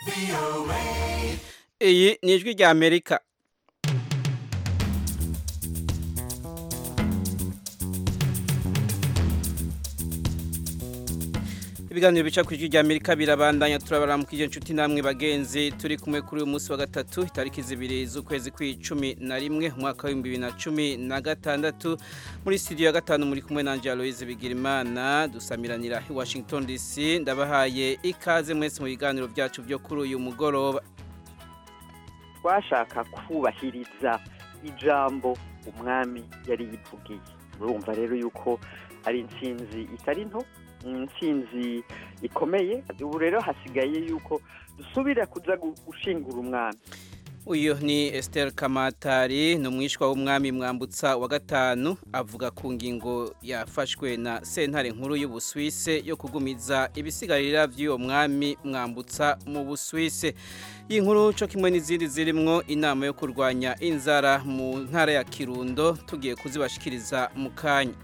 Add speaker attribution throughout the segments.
Speaker 1: iyi ni ijwi rya amerika ibiganiro bica ku ijwi rya amerika birabandanya turabaramukije inshuti namwe bagenzi turi kumwe kuri uyu munsi wa gatatu itariki zibiri z'ukwezi kw'icumi na rimwe umwaka w'ibihumbi bibiri na cumi na gatandatu muri studio ya gatanu muri kumwe na Aloise Bigirimana dusamiranira i Washington DC ndabahaye ikaze mwese mu biganiro byacu byo kuri uyu mugoroba
Speaker 2: twashaka kubahiriza ijambo umwami yari yivugiye urumva rero yuko ari intsinzi itari nto intsinzi ikomeye ubu rero hasigaye yuko dusubira kuza gushingura umwami
Speaker 1: uyu ni Esther Kamatari ni umwishwa w'umwami mwambutsa wa gatanu avuga ku ngingo yafashwe na sentare nkuru y'ubuswise yo kugumiza ibisigarira by'uwo mwami mwambutsa mu buswise iyi nkuru cyo kimwe n'izindi zirimwo inama yo kurwanya inzara mu ntara ya Kirundo tugiye kuzibashikiriza mu kanya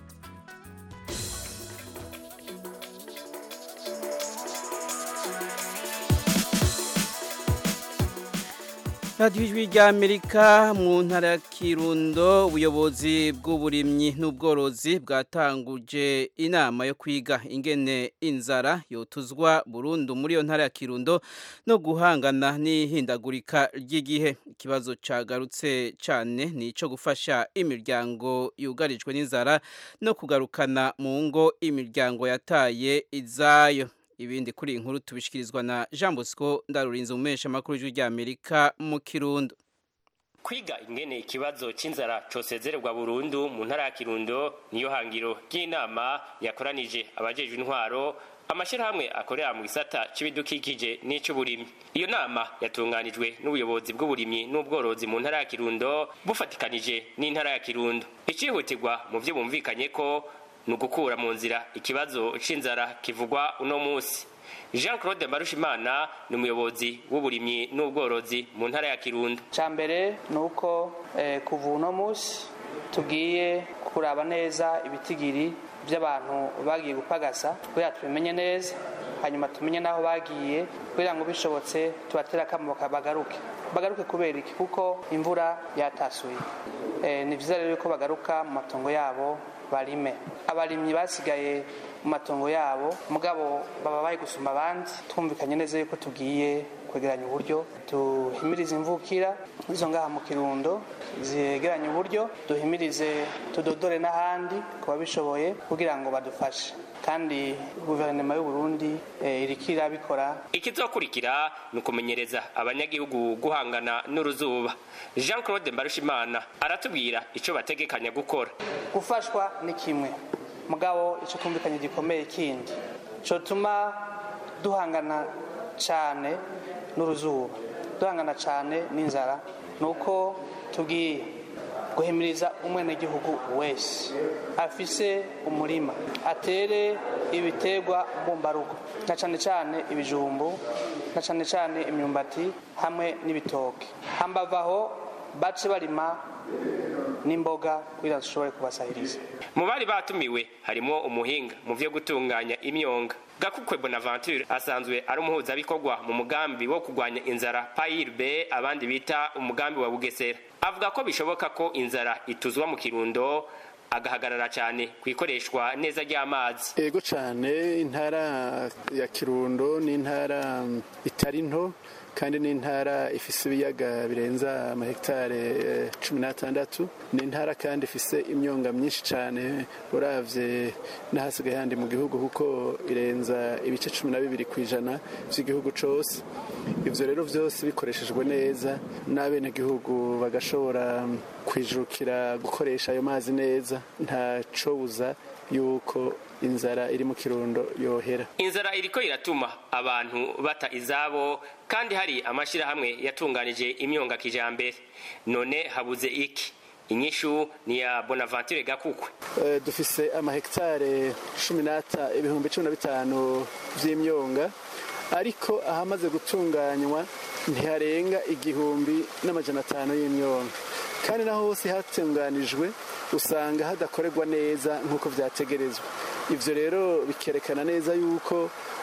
Speaker 1: radiyo ijwi rya amerika mu ntara ya kirundo ubuyobozi bw'uburimyi n'ubworozi bwatanguje inama yo kwiga ingene inzara yotuzwa burundu muri iyo ntara ya kirundo no guhangana n'ihindagurika ry'igihe ikibazo cyagarutse cyane ni icyo gufasha imiryango yugarijwe n'inzara no kugarukana mu ngo imiryango yataye izayo ibindi kuri iyi nkuru tubishikirizwa na Jean Bosco ndarurinze umesha makuru y'ijwi rya Amerika mu Kirundo
Speaker 3: kwiga ingene ikibazo c'inzara cosezererwa burundu mu ntara ya Kirundo niyo hangiro ry'inama yakoranije abajejwe intwaro amashirahamwe akorera mu gisata c'ibidukikije n'ic'uburimyi iyo nama yatunganijwe n'ubuyobozi bw'uburimyi n'ubworozi mu ntara ya Kirundo bufatikanije n'intara ya Kirundo icihutirwa mu vyo bumvikanye ko ni ugukura mu nzira ikibazo c'inzara kivugwa uno munsi jean claude marushimana ni umuyobozi w'uburimyi n'ubworozi mu ntara ya kirundo
Speaker 4: cya mbere ni uko kuva uno munsi tugiye kuraba neza ibitigiri by'abantu bagiye gupagasa kugira tubimenye neza hanyuma tumenye n'aho bagiye kugira ngo bishobotse tubatera akamo bagaruke bagaruke kubera iki kuko imvura yatasuye ni byiza rero ko bagaruka mu matongo yabo barime abarimyi basigaye mu matongo yabo mugabo baba bari gusuma abandi twumvikanye neza yuko tugiye kwegeranya uburyo duhimirize imvukira izo ngaha mu kirundo zegeranye uburyo duhimirize tudodore n'ahandi ku babishoboye kugira ngo badufashe kandi guverinoma y'u Burundi iriko irabikora
Speaker 3: ikizokurikira ni ukumenyereza abanyagihugu guhangana n'uruzuba jean claude mbarushimana aratubwira ico bategekanya gukora
Speaker 4: gufashwa ni kimwe mugabo ico twumvikanye gikomeye kindi cotuma duhangana cane n'uruzuba duhangana cane n'inzara nuko tugiye guhimiriza umwenegihugu wese afise umurima atere ibiterwa mbumbarugo na cane cane ibijumbu na cane cane imyumbati hamwe n'ibitoke hambavaho bace barima n'imboga kugira dushobore kubasahiriza
Speaker 3: mu bari batumiwe harimo umuhinga mu vyo gutunganya imyonga gakukwe bonaventure asanzwe ari umuhuzabikorwa mu mugambi wo kurwanya inzara payirbe abandi bita umugambi wa bugesera avuga ko bishoboka ko inzara ituzwa mu kirundo agahagarara cyane ku ikoreshwa neza ry'amazi
Speaker 5: ego cyane intara ya kirundo ni intara itari nto kandi ni intara ifise ibiyaga birenza amahegitare cumi n'atandatu ni intara kandi ifise imyonga myinshi cyane uravye n'ahasigaye handi mu gihugu kuko irenza ibice cumi na bibiri ku ijana by'igihugu cose ivyo rero vyose bikoreshejwe neza n'abenegihugu bagashobora kwijukira gukoresha ayo mazi neza ntacobuza yuko inzara iri mu kirundo yohera
Speaker 3: inzara iriko iratuma abantu bata izabo kandi hari amashirahamwe yatunganije imyonga kijambere none habuze iki inyishu ni ya bonaventure gakukwe
Speaker 5: uh, dufise amahegitare cumi n'ata ibihumbi cumi na bitanu vy'imyonga ariko ahamaze gutunganywa ntiharenga igihumbi n'amajana atanu y'imyonga kandi naho hose hatunganijwe usanga hadakorerwa neza nk'uko vyategerezwa ivyo rero bikerekana neza yuko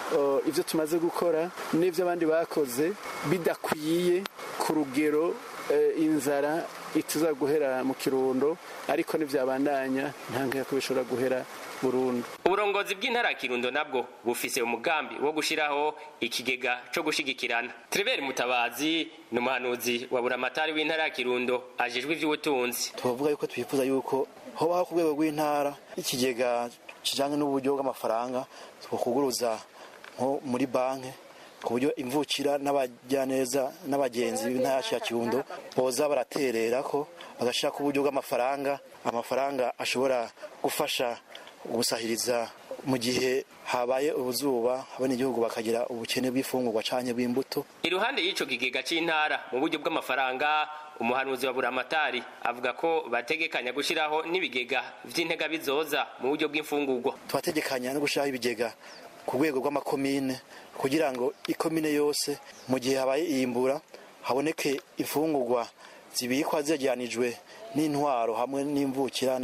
Speaker 5: uh, ivyo tumaze gukora n'ivyo abandi bakoze bidakwiye ku rugero uh, inzara ituza guhera mu kirundo ariko ntivyabandanya ntanke ko bishobora guhera burundu
Speaker 3: uburongozi bw'intara ya kirundo nabwo bufise umugambi wo gushiraho ikigega co gushigikirana Trevor Mutabazi ni umuhanuzi wa buramatari w'intara ya kirundo ajejwe ivy'ubutunzi
Speaker 6: tubavuga yuko twifuza yuko hobaho ku rwego rw'intara ikigega kijanye n'uburyo bw'amafaranga twokuguruza nko muri banki ku buryo imvukira n'abajyaneza n'abagenzi b'intara yacu ya kirundo boza baraterera ko bagashira ku buryo bw'amafaranga amafaranga ashobora gufasha gusahiriza mu gihe habaye ubuzuba abanyagihugu bakagira ubukene bw'ifungurwa canke bw'imbuto
Speaker 3: iruhande y'ico kigega c'intara mu buryo bw'amafaranga umuhanuzi wa buramatari avuga ko bategekanya gushiraho n'ibigega vy'intega bizoza mu buryo bw'imfungurwa
Speaker 6: twategekanya no gushiraho ibigega ku rwego rw'amakomine kugira ngo ikomine yose mu gihe habaye iyimbura haboneke imfungurwa zibikwa zegeranijwe n'intwaro hamwe n'imvukira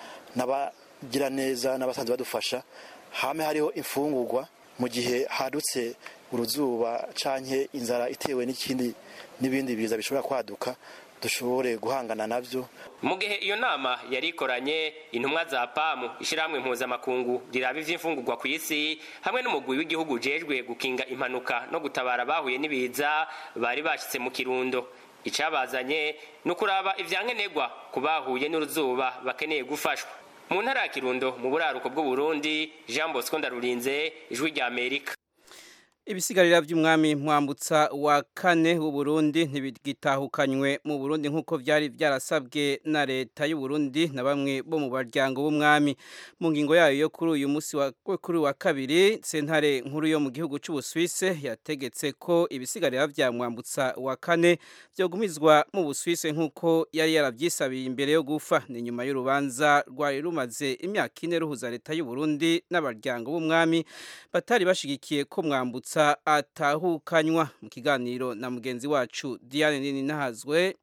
Speaker 6: n'abagira neza n'abasanzwe badufasha hame hariho imfungurwa mu gihe hadutse uruzuba canke inzara itewe n'ikindi n'ibindi biza bishobora kwaduka dushobore guhangana navyo
Speaker 3: mu gihe iyo nama yari ikoranye intumwa za pamu ishirahamwe mpuzamakungu riraba ivy'imfungurwa ku isi hamwe n'umugwi w'igihugu ujejwe gukinga impanuka no gutabara abahuye n'ibiza bari bashitse mu kirundo icabazanye ni ukuraba ivyankenerwa ku bahuye n'uruzuba bakeneye gufashwa mu ntara ya kirundo mu buraruko bw'uburundi jean bosco ndarurinze ijwi rya amerika
Speaker 1: ibisigarira by'umwami mwambutsa wa kane w'uburundi ntibigitahukanywe mu burundi nk'uko byari byarasabwe na leta y'uburundi na bamwe bo mu baryango b'umwami mu ngingo yayo yo kuri uyu munsi wa kuri wa kabiri sentare nkuru yo mu gihugu cy'ubusuwise yategetse ko ibisigarira bya mwambutsa wa kane byogumizwa mu busuwise nk'uko yari yarabyisabiye imbere yo gufa ni nyuma y'urubanza rwari rumaze imyaka ine ruhuza leta y'uburundi n'abaryango b'umwami batari bashigikiye ko mwambutsa atahukanywa mu kiganiro na mugenzi wacu Diane nini nahazwe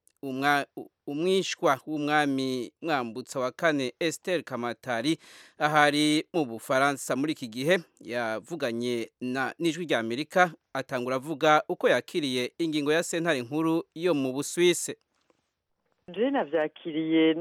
Speaker 1: umwishwa w'umwami mwambutsa wa kane Esther Kamatari ahari mu Bufaransa muri iki gihe yavuganye na n'ijwi rya Amerika atangura avuga uko yakiriye ingingo ya sentare nkuru yo mu Busuwise
Speaker 2: je navyakiriye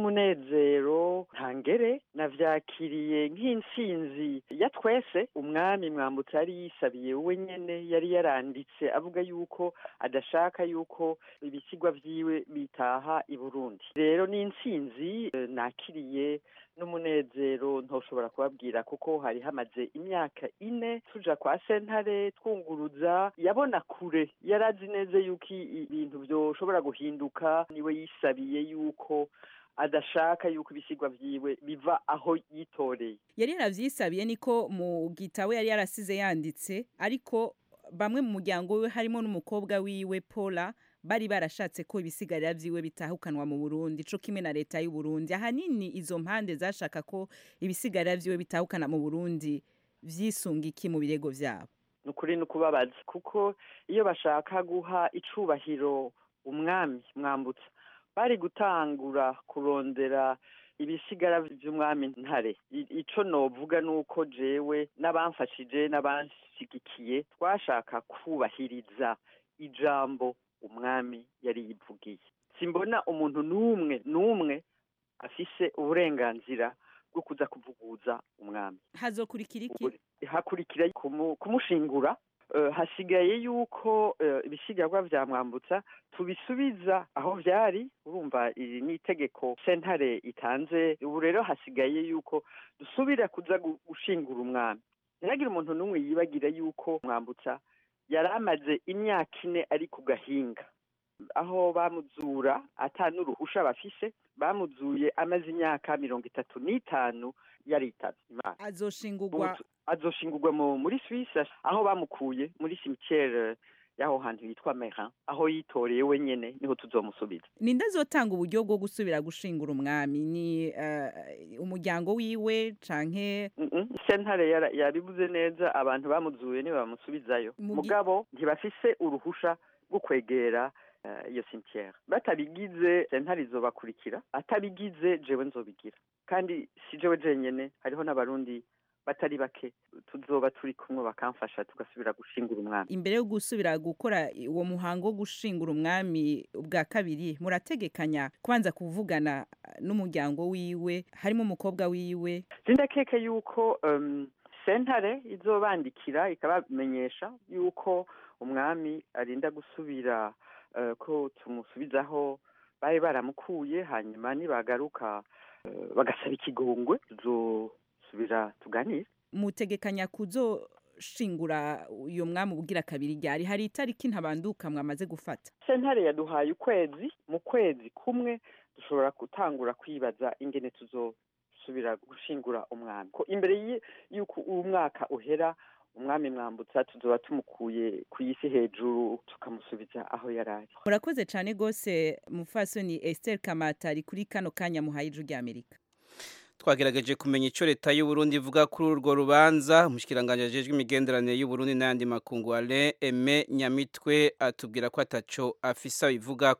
Speaker 2: n'umunezero ntangere navyakiriye nk'intsinzi ya twese umwami mwambutse yari yisabiye we nyene yari yaranditse avuga yuko adashaka yuko ibisigwa vyiwe bitaha i Burundi rero ni intsinzi nakiriye n'umunezero ntoshobora kubabwira kuko hari hamaze imyaka ine tuja kwa sentare twunguruza yabona kure yarazi neza yuko ibintu vyoshobora guhinduka niwe yisabiye yuko adashaka yuko ibisigwa vyiwe biva aho yitoreye
Speaker 7: yari yaravyisabiye niko mu gitabo yari yarasize yanditse ariko bamwe mu muryango we harimo n'umukobwa wiwe Paula bari barashatse ko ibisigarira vyiwe bitahukanwa mu Burundi co kimwe na leta y'u Burundi ahanini izo mpande zashaka ko ibisigarira vyiwe bitahukana mu Burundi vyisunga iki mu birego vyabo
Speaker 2: nukuri nukubabaza kuko iyo bashaka guha icubahiro umwami mwambutsa bari gutangura kurondera ibisigara vy'umwami ntare ico novuga nuko jewe n'abamfashije n'abanshigikiye twashaka kubahiriza ijambo umwami yari yivugiye simbona umuntu n'umwe n'umwe afise uburenganzira bwo kuza kuvuguza umwami
Speaker 7: hazokurikira iki
Speaker 2: hakurikira kumushingura hasigaye yuko ibisigarwa vya mwambutsa tubisubiza aho vyari urumva iri ni itegeko sentare itanze ubu rero hasigaye yuko dusubira kuza gushingura umwami ntihagire umuntu n'umwe yibagira yuko mwambutsa yari amaze imyaka ine ari ku gahinga aho bamuzura ata n'uruhusha bafise bamuzuye amaze imyaka mirongo itatu n'itanu yaritavye imana
Speaker 7: azoshingurwa
Speaker 2: azoshingurwa muri Suisse aho bamukuye muri cimetière yaho hantu yitwa Merin aho yitoreye wenyene niho tuzomusubiza
Speaker 7: ninde azotanga uburyo bwo gusubira gushingura umwami ni uh, umuryango wiwe canke
Speaker 2: mm -mm. sentare yabivuze neza abantu bamuzuye niwe bamusubizayo mugabo ntibafise uruhusha rwo kwegera iyo uh, cimetière batabigize sentare izobakurikira atabigize jewe nzobigira kandi si jewe jenyene hariho n'abarundi batari bake tuzoba turi kumwe bakamfasha tugasubira gushingura umwami
Speaker 7: imbere yo gusubira gukora uwo muhango wo gushingura umwami bwa kabiri murategekanya kubanza kuvugana n'umuryango wiwe harimo umukobwa wiwe
Speaker 2: sindakeke yuko um, sentare izobandikira ikabamenyesha yuko umwami arinda gusubira uh, ko tumusubizaho bari baramukuye hanyuma nibagaruka uh, bagasaba ikigongwe tuzosubira tuganire
Speaker 7: mutegekanya kuzoshingura uyo mwami ubugira kabiri ryari hari itariki ntabanduka mwamaze gufata
Speaker 2: sentare yaduhaye ukwezi mu kwezi kumwe dushobora gutangura kwibaza ingene tuzosubira gushingura umwami ko imbere y'uko uwo mwaka uhera umwami mwambutsa tuzoba tumukuye ku isi hejuru tukamusubiza aho yari ari
Speaker 7: murakoze cyane rwose mufasoni Esther Kamatari kuri kano kanya muhaye ijwi ry'Amerika
Speaker 1: twagerageje kumenya icyo leta y'u Burundi ivuga kuri urwo rubanza umushikiranganje ajejwe imigenderanire y'u Burundi n'ayandi makungu Alain Aime Nyamitwe atubwira ko ataco afisa bivuga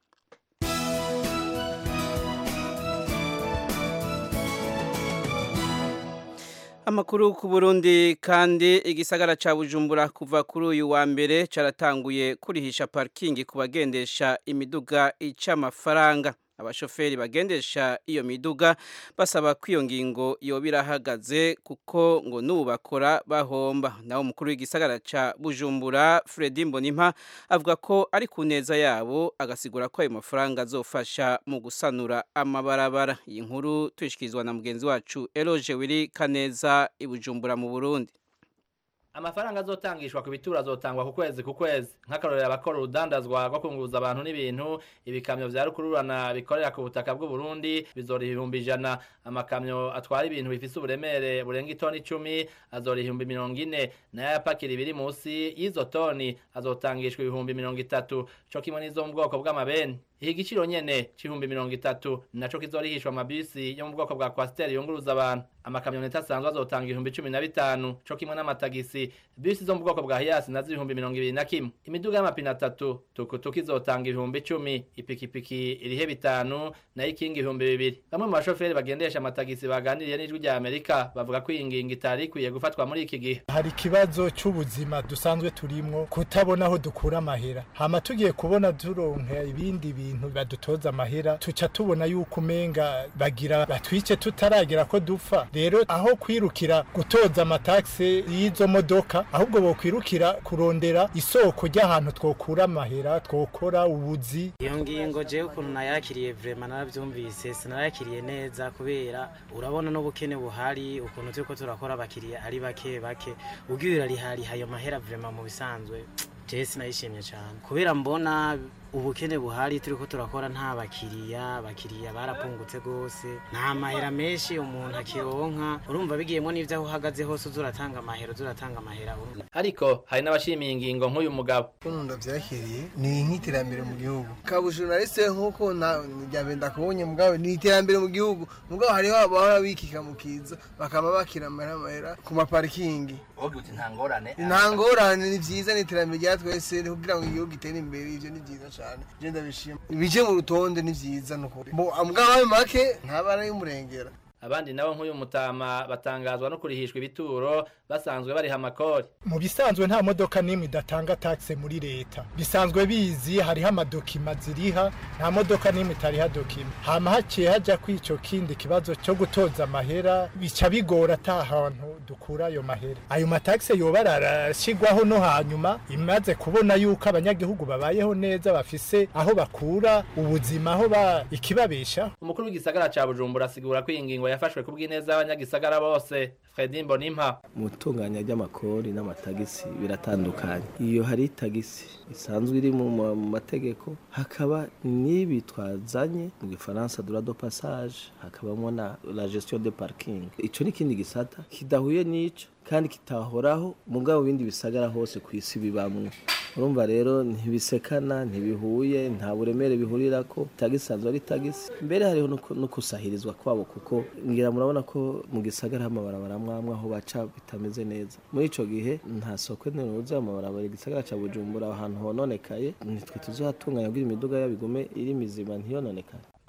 Speaker 1: Amakuru ku Burundi kandi igisagara ca Bujumbura kuva kuri uyu wa mbere caratanguye kurihisha parking ku bagendesha imiduga ica amafaranga abashoferi bagendesha iyo miduga basaba ko iyo ngingo yoba irahagaze kuko ngo n'ubu bakora bahomba naho umukuru w'igisagara ca bujumbura Fredy Mbonimpa avuga ko ari ku neza yabo agasigura ko ayo mafaranga azofasha mu gusanura amabarabara iyi nkuru tuyishikirizwa na mugenzi wacu Eloge Wiri Kaneza i Bujumbura mu Burundi
Speaker 8: amafaranga azotangishwa ku bituro azotangwa ku kwezi ku kwezi nk'akarorero abakora urudandazwa rwo kunguruza abantu n'ibintu ibikamyo vya rukururana bikorera ku butaka bw'u Burundi bizoriha ibihumbi ijana amakamyo atwara ibintu bifise uburemere burenga itoni icumi azoriha ibihumbi mirongo ine nayo ayapakira ibiri musi y'izo toni azotangishwa ibihumbi mirongo itatu co kimwe n'izo mu bwoko bw'amabeni iki giciro nyene c'ibihumbi mirongo itatu naco kizorihishwa amabisi yo mu bwoko bwa kwasiteri yunguruza abantu amakamyoneti asanzwe azotanga ibihumbi cumi na bitanu co kimwe n'amatagisi bisi zo mu bwoko bwa hiyasi nazo ibihumbi mirongo ibiri na kimwe imiduga y'amapine atatu tukutuku izotanga ibihumbi icumi ipikipiki irihe bitanu nayo ikinga ibihumbi bibiri bamwe mu bashoferi bagendesha amatagisi baganiriye n'ijwi rya amerika bavuga ko iyi ngingo itari ikwiye gufatwa muri iki gihe
Speaker 9: hari ikibazo c'ubuzima dusanzwe turimwo kutabona aho dukura amahera hama tugiye kubona turonka ibindi bintu badutoza amahera tuca tubona yuko umenga bagira batwice tutaragera ko dupfa rero aho kwirukira gutoza amataxe y'izo modoka ahubwo bokwirukira kurondera isoko ry'ahantu twokura amahera twokora ubuzi
Speaker 10: iyo ngingo jewe ukuntu nayakiriye vrema naravyumvise sinayakiriye neza kubera urabona n'ubukene buhari ukuntu turiko turakora abakiriya ari bake bake ugiye urarihariha ayo mahera vrema mu bisanzwe jewe sinayishimye cyane kubera mbona ubukene buhari turiko turakora nta bakiriya abakiriya barapungutse gose nta mahera menshi umuntu akironka urumva bigiyemo n'ivyo aho uhagaze hose uza uratanga amahera uza uratanga amahera
Speaker 8: ariko hari n'abashimiye ingingo nk'uyu mugabo
Speaker 11: ukuntu ndavyakiriye ni nk'iterambere mu gihugu kabujurnaliste nk'uko njyabe ndakubonye mugabo ni iterambere mu gihugu mugabo hariho abahora bikika mu kiza bakaba bakira amahera amahera ku maparikingi
Speaker 8: nta ngorane
Speaker 11: nta ngorane ni vyiza ni iterambere rya twese kugira ngo igihugu gitere imbere ivyo ni vyiza cyane je ndabishima ibije mu rutonde ni vyiza nukuri mugabo ayo make ntabara y'umurengera
Speaker 8: abandi nabo nk'uyu mutama batangazwa no kurihishwa ibituro basanzwe bariha amakori
Speaker 9: mu bisanzwe nta modoka n'imwe idatanga taxe muri leta bisanzwe bizi hariho amadokima ziriha nta modoka n'imwe itariha dokima hama haciye haja kw'ico kindi kibazo cyo gutoza amahera bica bigora ata hantu dukura ayo mahera ayo mataxe yoba arashigwaho no hanyuma imaze kubona yuko abanyagihugu babayeho neza bafise aho bakura ubuzima aho ba ikibabesha
Speaker 8: umukuru w'igisagara ca bujumbura asigura ko iyi ngingo yafashwe ku bw'ineza y'abanyagisagara bose Fredy Mbonimpa
Speaker 12: mu itunganya ry'amakori n'amatagisi biratandukanye iyo hari tagisi isanzwe iri mu mategeko hakaba n'ibi twazanye mu gifaransa droit de passage hakabamo na la gestion de parking ico ni ikindi gisata kidahuye n'ico kandi kitahoraho mugabo bindi bisagara hose ku isi bibamwe urumva rero ntibisekana ntibihuye nta buremere bihurira ko tagisanzwe ari tagisi mbere hariho no kusahirizwa kwabo kuko ngira murabona ko mu gisagara amabarabara mwamwe aho baca bitameze neza muri ico gihe nta soko ntiruze amabarabara igisagara ca bujumbura ahantu hononekaye nitwe tuzohatunganya kugira imiduga yabigume iri mizima ntiyononekane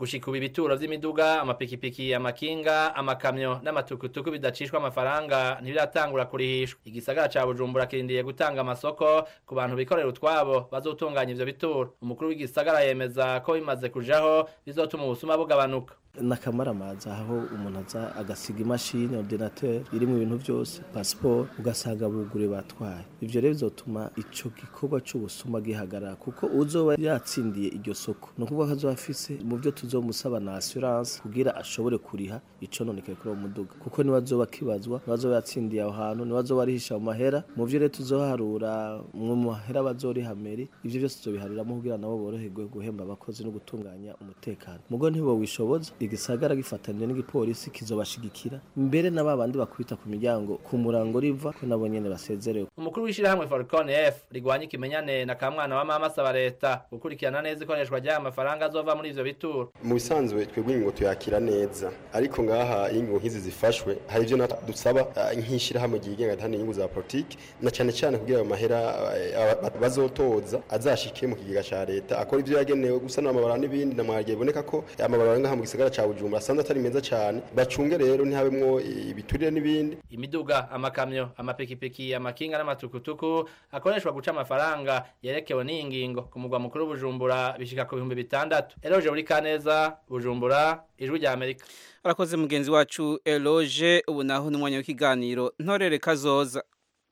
Speaker 8: gushika ubu ibituro vy'imiduga amapikipiki amakinga amakamyo n'amatukutuku bidacishwa amafaranga ntibiratangura kurihishwa igisagara ca bujumbura kirindiye gutanga amasoko ku bantu bikorera utwabo bazotunganya ivyo bituro umukuru w'igisagara yemeza ko bimaze kujaho bizotuma ubusuma bugabanuka
Speaker 12: n'akamaramaza aho umuntu aza agasiga imashini ordinateur irimo ibintu byose passport ugasanga bugure batwaye ivyo rero bizotuma ico gikorwa c'ubusuma gihagarara kuko uzoba yatsindiye iryo soko ni ukuvuga ko azoba afise mu byo tuzomusaba na assurance kugira ashobore kuriha ico nonekaye kuri uwo muduga kuko niwe azoba akibazwa niwe azoba yatsindiye aho hantu niwe azoba arihisha mu mahera mu vyo rero tuzoharura mu mahera bazoriha meri ivyo byose tuzobihariramo kugira nabo boroherwe guhemba abakozi no gutunganya umutekano mugo ntibo wishoboza igisagara gifatanyije n'igipolisi kizobashigikira mbere na babandi bakubita ku miryango ku murango riva ko nabo nyene basezerewe
Speaker 8: umukuru w'ishirahamwe Falcon F rigwanya ikimenyane na kamwana wa mama asaba leta gukurikirana neza ikoreshwa ry'aya mafaranga azova muri ivyo bituro
Speaker 13: mu bisanzwe twebwe ingingo tuyakira neza ariko ngaha iyo ingingo nk'izi zifashwe hari ivyo dusaba uh, nk'ishirahamwe ryigenga ritahana inyungu za politiki na cane cane kugira ayo mahera uh, bazotoza azashike mu kigega ca leta akora ivyo yagenewe gusana amabara n'ibindi na mwagiye biboneka ko amabara ngaha mu gisagara ca Bujumbura asanzwe atari meza cane bacunge rero ntihabemwo ibiturire n'ibindi
Speaker 8: imiduga amakamyo amapikipiki amakinga n'amatukutuku akoreshwa guca amafaranga yerekewe n'iyi ngingo ku mugwa mukuru Bujumbura bishika ku bihumbi bitandatu Eloge uri kaneza Bujumbura ijwi rya Amerika
Speaker 1: arakoze mugenzi wacu Eloge ubu naho n'umwanya w'ikiganiro ntorere kazoza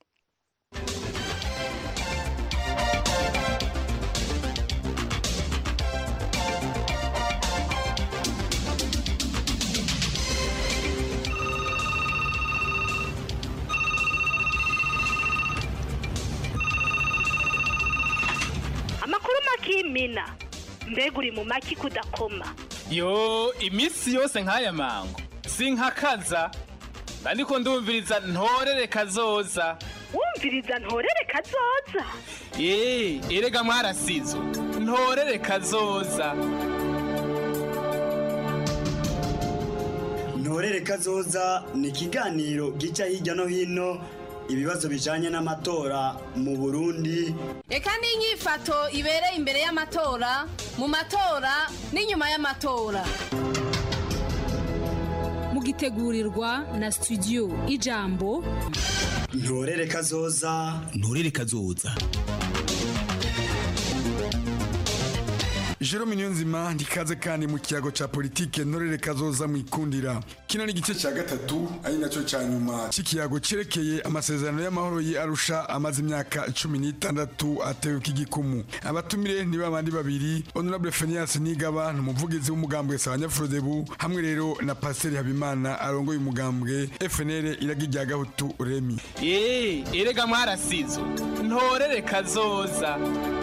Speaker 14: amakuru makimina mbega uri mu maki kudakoma
Speaker 15: yo iminsi yose nk'aya mango sinkakaza ndiko ndumviriza ntorere kazoza
Speaker 14: wumviriza ntorere kazoza
Speaker 15: ye erega mwarasizo ntorere kazoza
Speaker 16: ntorere kazoza ni ikiganiro gica hirya no hino ibibazo bijanye n'amatora mu Burundi
Speaker 17: Eka n'inyifato ibereye imbere y'amatora mu matora n'inyuma y'amatora
Speaker 18: mugitegurirwa na studio ijambo
Speaker 16: ntorere kazoza
Speaker 19: ntorere kazoza
Speaker 20: Jerome Niyonzima ndikaze kandi mu kiyago ca politike ntorere kazoza mu ikundira kino ni igice ca gatatu ari naco ca nyuma c'ikiyago cerekeye amasezerano y'amahoro yi Arusha amaze imyaka cumi n'itandatu atewe k'igikumu abatumire ni babandi babiri Honorable Phineas Nigaba ni umuvugizi w'umugambwe Sabanyafurodebu hamwe rero na Pasteur Habimana arongoye umugambwe FNL iragi rya Gahutu Remi
Speaker 15: ye erega mwarasizo ntorere kazoza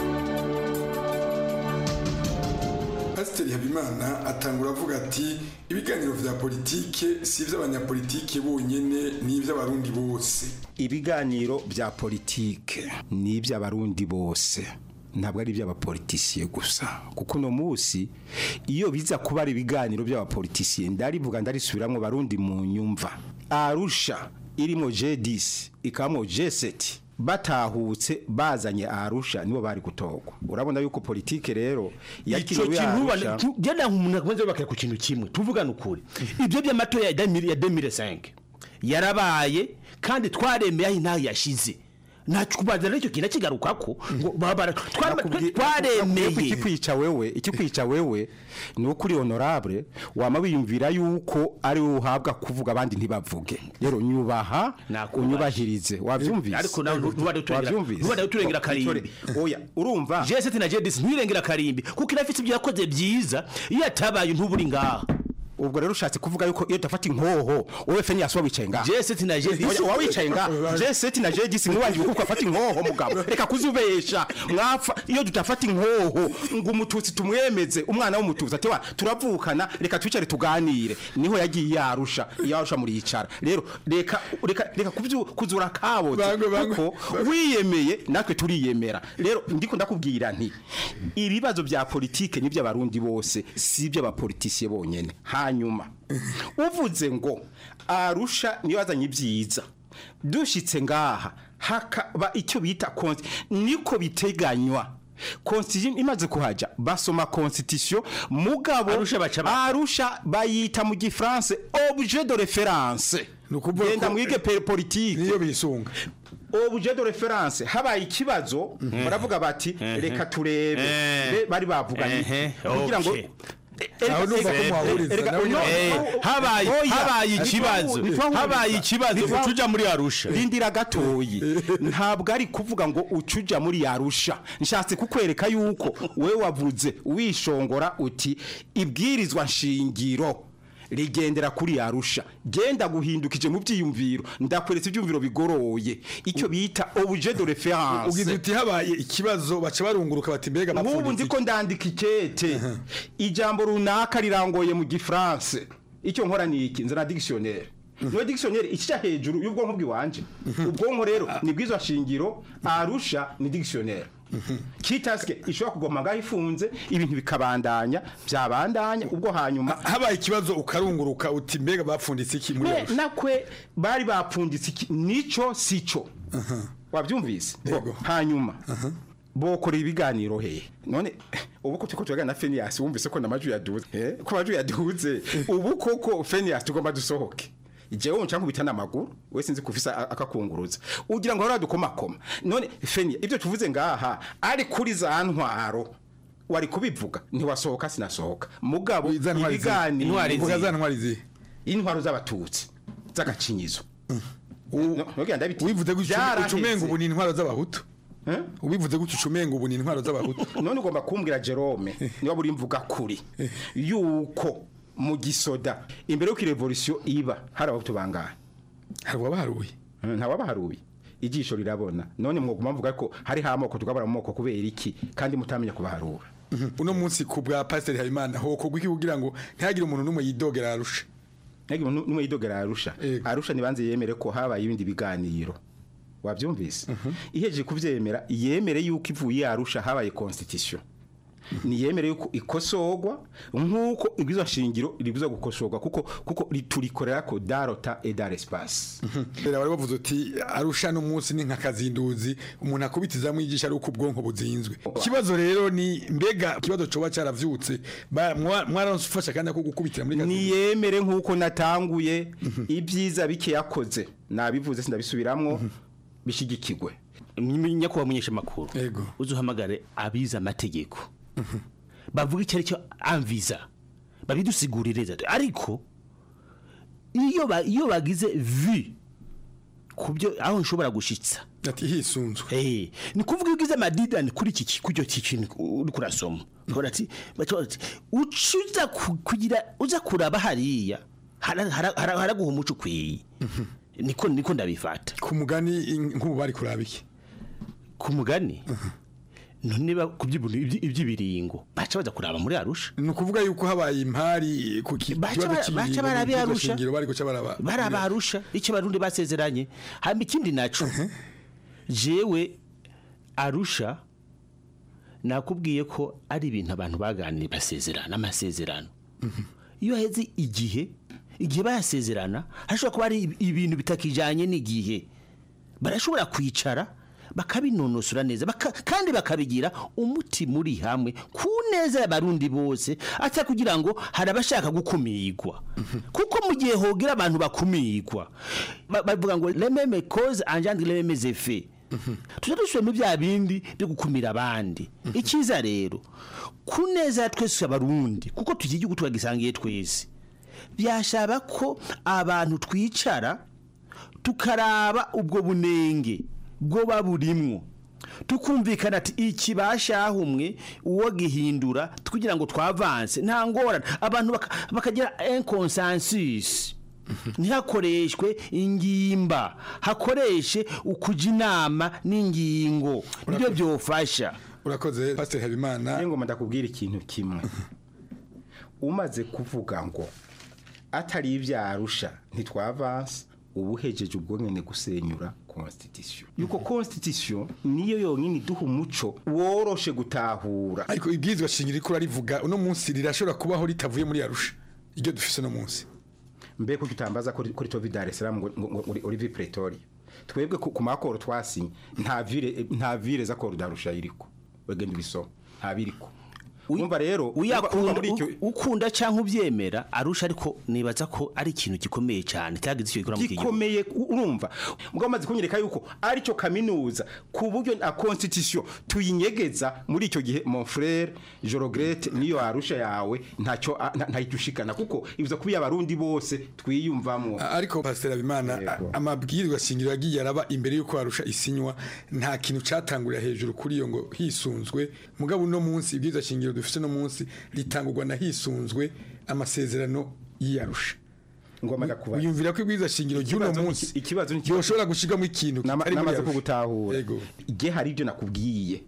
Speaker 20: Pasiteri Habimana atangura avuga ati ibiganiro vya politike si ivy'abanyapolitike bonyene ni ivy'abarundi bose
Speaker 19: ibiganiro vya politike ni ivy'abarundi bose ntabwo ari iby'abapolitisiye gusa kuko uno munsi iyo biza kuba ari ibiganiro by'abapolitisiye ndarivuga ndarisubiramwo barundi mu nyumva arusha irimo J10 ikamo J7 batahutse bazanye arusha nibo bari gutogwa urabona yuko politike rero
Speaker 21: ico kintu jana umuntu akomeze bakaya ku kintu kimwe tuvugana ukuri ibyo by'amatora ya 2005 yarabaye kandi twaremeye aho intaho yashize ntacyo kubanza n'icyo kintu kigarukako ngo babara twaremeye
Speaker 19: ikikwica wewe ikikwica wewe ni uko uri honorable wama wiyumvira yuko ari wowe uhabwa kuvuga abandi ntibavuge rero nyubaha unyubahirize wabyumvise
Speaker 21: ariko nawe ntubade turengera karimbi
Speaker 19: oya urumva
Speaker 21: jeseti na jedisi ntirengera karimbi kuko inafite ibyo yakoze byiza iyo atabaye ntuburi ngaha
Speaker 19: ubwo rero ushatse kuvuga yuko iyo utafata inkoho wowe fenya yasuba wicaye ngaha
Speaker 21: jeseti na jedisi
Speaker 19: oya wicaye ngaha jeseti na jedisi mwiwangiye kuko afata inkoho mugabo reka kuzubesha mwapfa iyo tutafata inkoho ngo umututsi tumwemeze umwana w'umututsi ati wa turavukana reka twicare tuganire niho yagiye yarusha yarusha muri yicara rero reka reka reka kuzura kabotse kuko wiyemeye natwe turiyemera rero ndiko ndakubwira nti ibibazo bya politike ni by'abarundi bose si iby'abapolitisiye bonyene hanyuma uvuze ngo arusha niyo yazanye ibyiza dushitse ngaha hakaba icyo bita konti niko biteganywa constitution imaze kuhaja basoma constitution mugabo arusha bayita mu gifaransa objet de référence genda mwige pe- politique
Speaker 20: niyo bisunga
Speaker 19: objet de référence habaye ikibazo baravuga bati reka turebe Be- bari bavuganye
Speaker 21: Ehe,
Speaker 19: kugira ngo
Speaker 21: okay.
Speaker 20: Aho numva ko muhahuriza,
Speaker 19: Erega-
Speaker 20: nawe
Speaker 19: no,
Speaker 21: Eh,
Speaker 19: no,
Speaker 21: habaye
Speaker 19: oya,
Speaker 21: habaye
Speaker 19: ntitwahu-
Speaker 21: ikibazo
Speaker 19: ntitwahu-
Speaker 21: habaye ikibazo
Speaker 19: ntitwahu-
Speaker 21: uca uja muri arusha
Speaker 19: rindira gatoyi ntabwo ari kuvuga ngo ucuja muri yarusha nshatse kukwereka yuko we wavuze wishongora uti ibwirizwa nshingiro rigendera kuri yarusha genda guhindukije mu byiyumviro ndakweretse ibyumviro bigoroye icyo bita objet de référence
Speaker 20: ugize uti habaye ikibazo baca barunguruka bati mbega
Speaker 19: nk'ubu
Speaker 20: bapfunditse
Speaker 19: ndiko ndandika ikete ijambo runaka rirangoye mu gifaransa icyo nkora ni iki nzana dictionnaire niyo dictionnaire ikica hejuru y'ubwonko bw'iwanje ubwonko rero ni bw'izo shingiro arusha ni dictionnaire kitaske ishobora kugoma ngaho ifunze ibintu bikabandanya byabandanya ubwo hanyuma
Speaker 20: habaye ikibazo ukarunguruka uti mbega bapfunditse iki muri
Speaker 19: Me-
Speaker 20: Arusha?
Speaker 19: nakwe bari bapfunditse iki nico sico wabyumvise Bo, hanyuma bokorera ibiganiro hehe none ubu ko turiko turaganira na Phineas wumvise ko namajwi yaduze eh ko amajwi yaduze ubu koko Phineas tugomba dusohoke jewe nca nkubita n'amaguru we sinzi kufisa a- akakunguruza ugira ngo hora dukomakoma none Phineas ibyo tuvuze ngaha ari kuri za ntwaro wari kubivuga ntiwasohoka sinasohoka mugabo ibiganiro
Speaker 20: uvuga za ntwari zihe
Speaker 19: intwaro z'abatutsi z'agacinyizo
Speaker 20: ubivuze gutyo ucumenga ubu ni intwaro z'abahutu ubivuze gutyo ucumenga ubu ni intwaro z'abahutu
Speaker 19: none ugomba kumbwira Jerome niba buri mvuga kuri yuko mu gisoda imbere y'uko revolution iba hari abahutu bangahe
Speaker 20: hari uwabaharuye
Speaker 19: nta wabaharuye ijisho rirabona none mwoguma mvuga ko hari amoko tugabura mu moko kubera iki kandi mutamenya kubaharura
Speaker 20: uno munsi ku bwa pasiteri habimana hokorwa iki kugira ngo ntihagire umuntu n'umwe yidogera arusha
Speaker 19: ntihagire umuntu n'umwe yidogera arusha arusha nibanze yemere ko habaye ibindi biganiro wabyumvise ihejeje kubyemera yemere yuko ivuye arusha habaye constitution niyemere yuko ikosogwa nk'uko ibwizo shingiro ribuza gukosorwa kuko kuko riturikorera ko darota et dar espace
Speaker 20: rero bari bavuze uti arusha no munsi ni nka kazinduzi umuntu akubitiza mu yigisha ari uko ubwonko buzinzwe ikibazo rero ni mbega ikibazo coba caravyutse ba- mwa- mwaranfasha kandi ako gukubitira muri kazinduzi
Speaker 19: niyemere nk'uko natanguye ibyiza bike yakoze nabivuze sindabisubiramwo bishigikirwe
Speaker 21: nyakubahwa munyesha makuru uzuhamagare abize amategeko bavuga icyo ari cyo amviza babidusigurire ariko iyo ba- iyo bagize vi ku byo aho nshobora gushitsa
Speaker 20: ati hisunzwe
Speaker 21: eh ni kuvuga iyo ugize amadidani kuri iki ki- kujyo kintu uri kurasoma ukabona ati baca bati ucuza ku- kugira uza kuraba hariya hara- hara- hara- haraguha umuco ukwiye niko niko ndabifata
Speaker 20: ku mugani nk'ubu bari kuraba iki
Speaker 21: ku mugani none ba ku by'ibintu ibyi- iby'ibiringo baca baza kuraba muri arusha
Speaker 20: ni ukuvuga yuko habaye impari ku ki-
Speaker 21: Baca
Speaker 20: kibazo
Speaker 21: bara-
Speaker 20: cy'ibiringo
Speaker 21: baca barabe
Speaker 20: mu
Speaker 21: Arusha.
Speaker 20: shingiro bari guca baraba
Speaker 21: baraba arusha icyo barundi basezeranye hamba ikindi naco jewe arusha nakubwiye ko ari ibintu abantu baganiriye basezerana amasezerano iyo heze igihe igihe bayasezerana hashobora kuba ari ibintu bitakijanye n'igihe barashobora kwicara bakabinonosora neza baka, kandi bakabigira umuti muri hamwe ku neza y'abarundi bose ata kugira ngo hari abashaka gukumirwa kuko mu gihe hogira abantu bakumirwa ba- bavuga ngo lememe cause engendre lememe effet tuza dusubiramo bya bindi byo gukumira abandi icyiza rero ku neza ya twese abarundi kuko tugira igihugu twagisangiye twese byashaba ko abantu twicara tukaraba ubwo bunenge bwo baburimwo tukumvikana ati iki bashahumwe uwo gihindura kugira ngo twavanse nta ngorane abantu baka- bakagira un consensus ntihakoreshwe ingimba hakoreshe ukuja inama n'ingingo nibyo byofasha
Speaker 20: urakoze pasiteri habimana
Speaker 19: ngoma ndakubwira ikintu kimwe umaze kuvuga ngo atari ibyarusha ntitwavanse uba uhejeje ubwo nyine gusenyura constitution yuko constitution niyo yonyine iduha umuco woroshe gutahura
Speaker 20: ariko ibwirizwa shingiro riko rarivuga uno munsi rirashobora kubaho ritavuye muri arusha iryo dufise no munsi
Speaker 19: mbe kuko utambaza kuri kuri Tovi Dar es Salaam ngo ngo- ngo uri- uri vi Pretoria twebwe ku ku makoro twasinye nta vire nta vire za koro darusha iriko wegenda ubisoma ntabiriko urumva rero urumva- urumva
Speaker 21: uyakunda
Speaker 19: muri icyo
Speaker 21: u- ukunda cyangwa ubyemera arusha ariko nibaza ko ari ikintu gikomeye cyane cyagize icyo gikora mu kigihugu
Speaker 19: gikomeye u- urumva mugabo maze kunyereka yuko aricyo kaminuza ku buryo na constitution tuyinyegeza muri icyo gihe mon frère Jorogrete niyo arusha yawe ntacyo a- nta- ntahita ushikana kuko ibuza kuba abarundi bose twiyumvamo
Speaker 20: ariko pasiteri abimana amabwirwa shingiro yagiye araba imbere y'uko arusha isinywa nta kintu cyatangurira hejuru kuri iyo ngo hisunzwe mugabo uno munsi ibwirizwa shingiro dufite no munsi ritangurwa na hisunzwe amasezerano y'iyarusha wiyumvira ko ibwirizwa shingiro ry'uno
Speaker 19: Ikibazo ni-
Speaker 20: munsi
Speaker 19: ikibazo ni
Speaker 20: yoshobora gushigamo ikintu kitari muri
Speaker 19: namaze
Speaker 20: Arusha.
Speaker 19: kugutahura igihe hari ibyo nakubwiye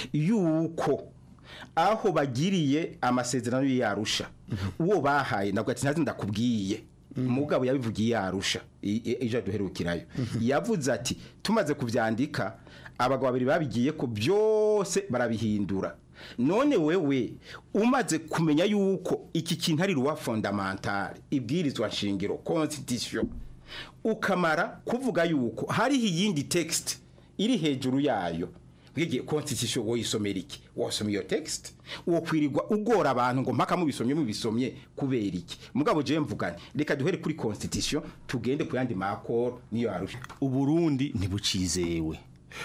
Speaker 19: yuko aho bagiriye amasezerano y'arusha uwo bahaye ntabwo ati ntazi ndakubwiye mugabo yabivugiye yarusha ejo duherukirayo yavuze ati tumaze kubyandika abagabo babiri babigiye ko byose barabihindura none wewe umaze kumenya yuko iki kintu ari ruwa fondamentale ibwirizwa nshingiro constitution ukamara kuvuga yuko hariho iyindi text iri hejuru yayo bwigiye constitution woyisomera iki wasoma iyo text uwo kwirirwa ugora abantu ngo mpaka mubisomye mubisomye kubera iki mugabo je mvugane reka duhere kuri constitution tugende ku yandi makoro niyo arusha
Speaker 21: uburundi ntibucizewe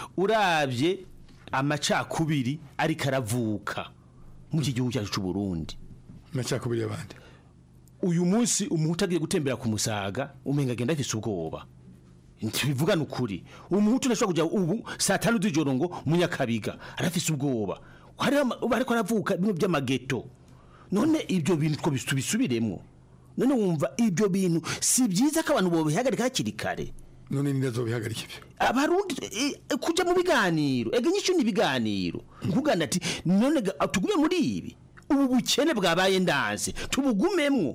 Speaker 21: urabye amacakubiri ariko aravuka mu iki gihugu cyacu cy'u Burundi
Speaker 20: amacakubiri y'abandi
Speaker 21: uyu munsi umuhutu agiye gutembera ku musaga umenga agenda afise ubwoba ntibivugana ukuri umuhutu ntashobora kujya ubu saa tanu z'ijoro ngo munyakabiga arafise ubwoba hariho ama- ubu ariko aravuka bimwe by'amageto none ibyo bintu two tubisubiremo none wumva ibyo bintu si byiza ko abantu bobihagarika hakiri kare
Speaker 20: none ninde azobihagarika ibyo
Speaker 21: abarundi eh, eh, kuja mu biganiro ega nyisho ni ibiganiro nkugana ati none ga- tugume muri ibi ubu bukene bwabaye ndanze tubugumemwo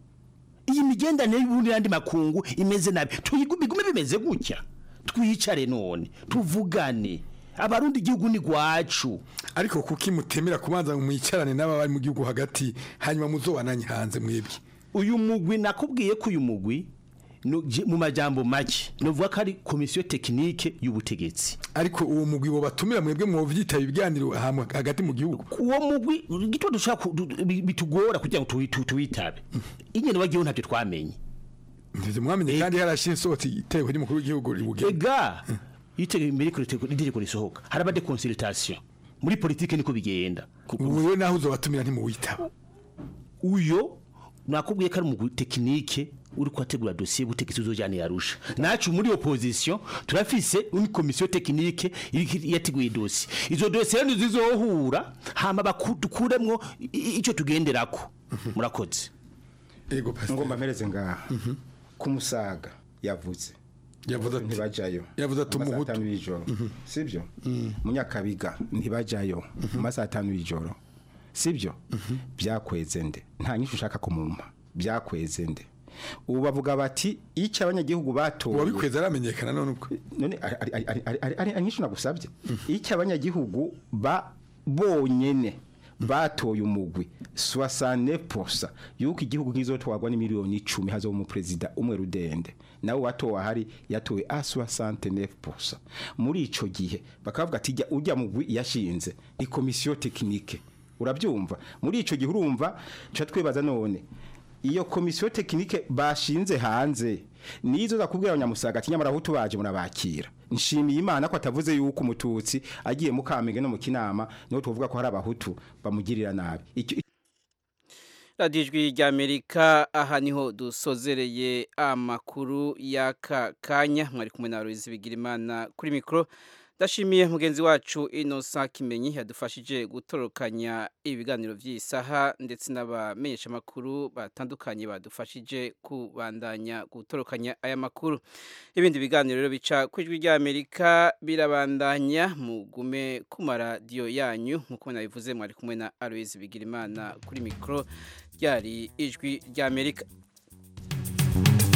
Speaker 21: iyi migendanire y'ubundi n'andi makungu imeze nabi tuyigume bigume bimeze gutya twicare none tuvugane abarundi igihugu ni gwacu
Speaker 20: ariko kuki mutemera kubanza ngo mwicarane n'aba bari mu gihugu hagati hanyuma muzobananye hanze mwebwe
Speaker 21: uyu mugwi nakubwiye ko uyu mugwi no- je- mu majambo make novuga ko ari komisiyo tekinike y'ubutegetsi
Speaker 20: ariko uwo mugwi bo batumira mwebwe mwovyitaba ibiganiro ahantu hagati mu gihugu
Speaker 21: uwo mugwi gito dushaka ku- du- bi- bitugora kugira ngo tuwi- tu- tuwitabe ingene wagiyeho ntabyo twamenye
Speaker 20: ndivyo mwamenye kandi harashiye isohotse iteko ry'umukuru w'igihugu ribugena
Speaker 21: ega yitege imbere ko itegeko- itegeko risohoka haraba de consultation muri politike niko bigenda
Speaker 20: wewe naho uzobatumira ntimuwitaba
Speaker 21: uyo nakubwiye ko ari umugwi tekinike uri kwategura dosiye y'ubutegetsi uzojyana yarusha nacu muri opposition turafise une komisiyo tekinike iri- yateguye dosiye izo dosiye rero zizohura hama bakuremwo icyo tugenderako murakoze
Speaker 20: ego
Speaker 19: ngomba mpereze ngaha ku musaga yavuze
Speaker 20: yavuze ati
Speaker 19: ntibajayo
Speaker 20: yavuze ati
Speaker 19: Mu masaha
Speaker 20: umuhutu.
Speaker 19: atanu y'ijoro sibyo munyakabiga ntibajayo mu masaha atanu y'ijoro sibyo byakweze nde nta nyinshi ushaka kumumpa byakweze nde ubu bavuga bati icyo abanyagihugu batoye
Speaker 20: uwabikweze aramenyekana none uko
Speaker 19: none ari- ari- ari- ari- ari- ari ari nyinshi nagusabye icyo abanyagihugu ba bonyene batoye umugwi 69% yuko igihugu kizotwagwa ni miliyoni 10 hazo mu president umwe rudende nawe watowe ahari yatowe a 69% muri ico gihe bakavuga ati jya ujya mugwi yashinze ni komisiyo tekinike urabyumva muri ico gihe urumva cha twibaza none iyo komisiyo tekinike bashinze hanze nizo zakubwira abanyamusaga ati nyamara aho tubaje murabakira nshimiye imana ko atavuze yuko umututsi agiye mu kamenge no mu kinama niho tuvuga ko hari abahutu bamugirira nabi icyo
Speaker 1: radiyo ijwi ry'amerika aha niho dusozereye amakuru y'aka kanya mwari kumwe na Aloyizi Bigirimana kuri mikoro ndashimiye mugenzi wacu inosa kimenyi yadufashije gutorokanya ibiganiro by'isaha ndetse n'abamenyeshamakuru batandukanye badufashije kubandanya gutorokanya aya makuru ibindi biganiro rero bica ku ijwi ry'amerika birabandanya mugume ku maradiyo yanyu nk'uko nabivuze mwari kumwe na Aloyizi Bigirimana kuri mikoro ryari ijwi ry'amerika